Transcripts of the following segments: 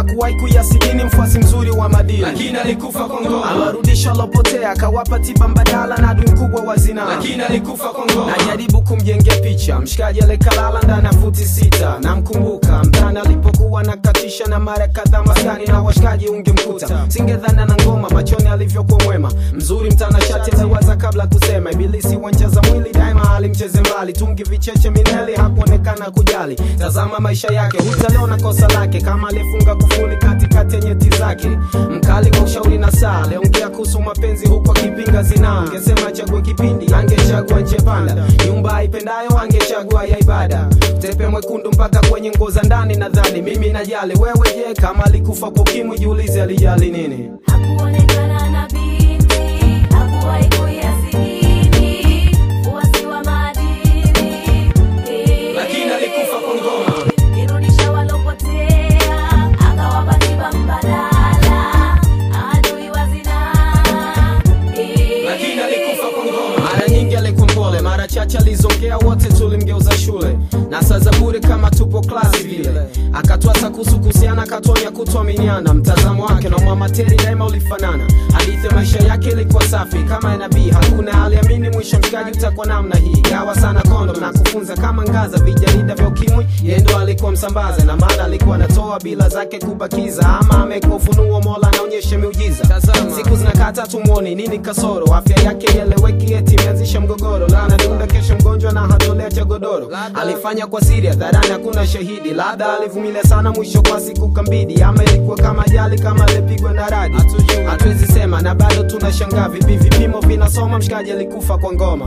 hakuwahi kuyasidini mfuasi mzuri wa madini lakini alikufa kwa ngoma aliwarudisha walopotea akawapa tiba mbadala na adui mkubwa wa zinaa lakini alikufa kwa ngoma najaribu kumjengea picha mshikaji alikalala ndani ya futi sita namkumbuka mtani alipokuwa nakatisha na mara kadhaa maskani na washikaji ungemkuta singedhana na ngoma machoni alivyokuwa mwema mzuri mtanashati aliwaza kabla kusema ibilisi wancheza mwili daima alimcheze mbali tungi vicheche mineli hakuonekana kujali tazama maisha yake hutaliona kosa lake kama alifunga kufuli katikati ya nyeti zake mkali wa ushauri na saa aliongea kuhusu mapenzi huku akipinga zinaa angesema chague kipindi angechagua nche panda nyumba aipendayo angechagua ya ibada tepe mwekundu mpaka kwenye nguo za ndani nadhani mimi najali wewe je kama alikufa kwa ukimwi jiulize alijali nini Hakuonekana na binti, hakuwahi kuyasidini, uasi wa madini. lakini alikufa kwa ngoma Irudisha walopotea, akawapa tiba mbadala, adui wa zinaa. lakini alikufa kwa ngoma mara nyingi alikuwa mpole mara chache alizongea wote tulimgeuza shule na saa za bure kama tupo klasi vile akatwasa kuhusu kuhusiana akatonya kutuaminiana mtazamo wake na mwamateri daima ulifanana hadithi ya maisha yake ilikuwa safi kama ya nabii hakuna aliamini mwisho mshikaji utakuwa namna hii gawa sana kondom na kufunza kama ngaza vijarida vya ukimwi yeye ndo alikuwa msambaza na maana alikuwa anatoa bila zake kubakiza ama amekuwa ufunuo mola anaonyesha miujiza siku zinakata tumwoni nini kasoro afya yake ieleweki eti imeanzisha mgogoro lana dunda kesho mgonjwa na hatolea cha godoro alifanya kwa siri hadharani hakuna shahidi labda alivumilia sana mwisho kwa siku kambidi ama ilikuwa kama ajali kama alipigwa na radi hatuwezi sema na bado tunashangaa vipi vipimo vinasoma mshikaji alikufa kwa ngoma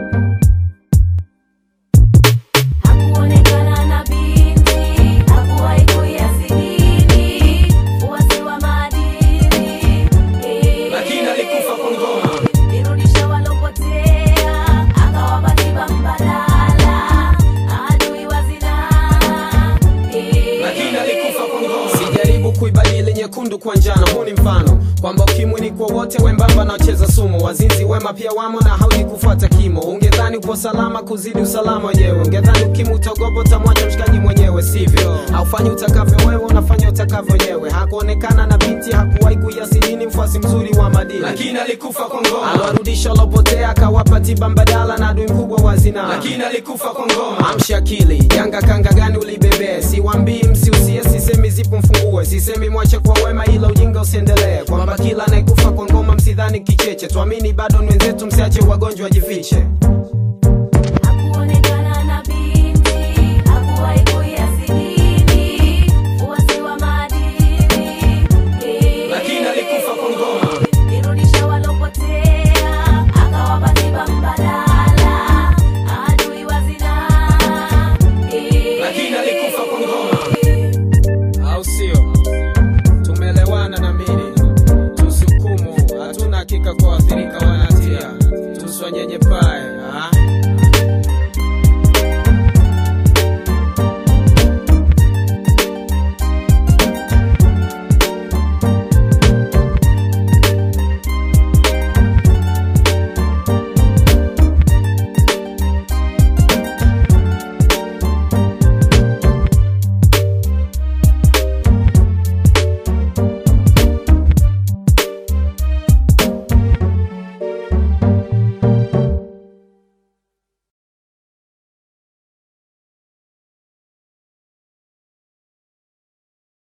Hakuonekana na binti, hakuwahi kuyasidini, uasi wa madini. lakini alikufa kwa ngoma Irudisha walopotea, akawapa tiba mbadala, adui wa zinaa. lakini alikufa kwa ngoma sijaribu kuibadili nyekundu kwa njano huu ni mfano kwamba ukimwi ni kwa wote wembamba na wacheza sumu wazinzi wema pia wamo na haudi kufuata kimo ungedhani upo salama kuzidi usalama wenyewe ungedhani ukimwi utogopa utamwacha mshikaji mwenyewe sivyo haufanyi utakavyo wewe unafanya utakavyo wenyewe hakuonekana na binti hakuwahi kuyasidini mfuasi mzuri wa madini lakini alikufa kwa ngoma aliwarudisha walopotea akawapa tiba mbadala na adui mkubwa wa zinaa lakini alikufa kwa ngoma amsha akili janga kanga gani ulibebee siwambii msiusie sisemi zipo mfungue sisemi mwache kwa wema ila ujinga usiendelee kwamba kila anayekufa kwa ngoma msidhani kicheche tuamini bado ni wenzetu msiache wagonjwa wajifiche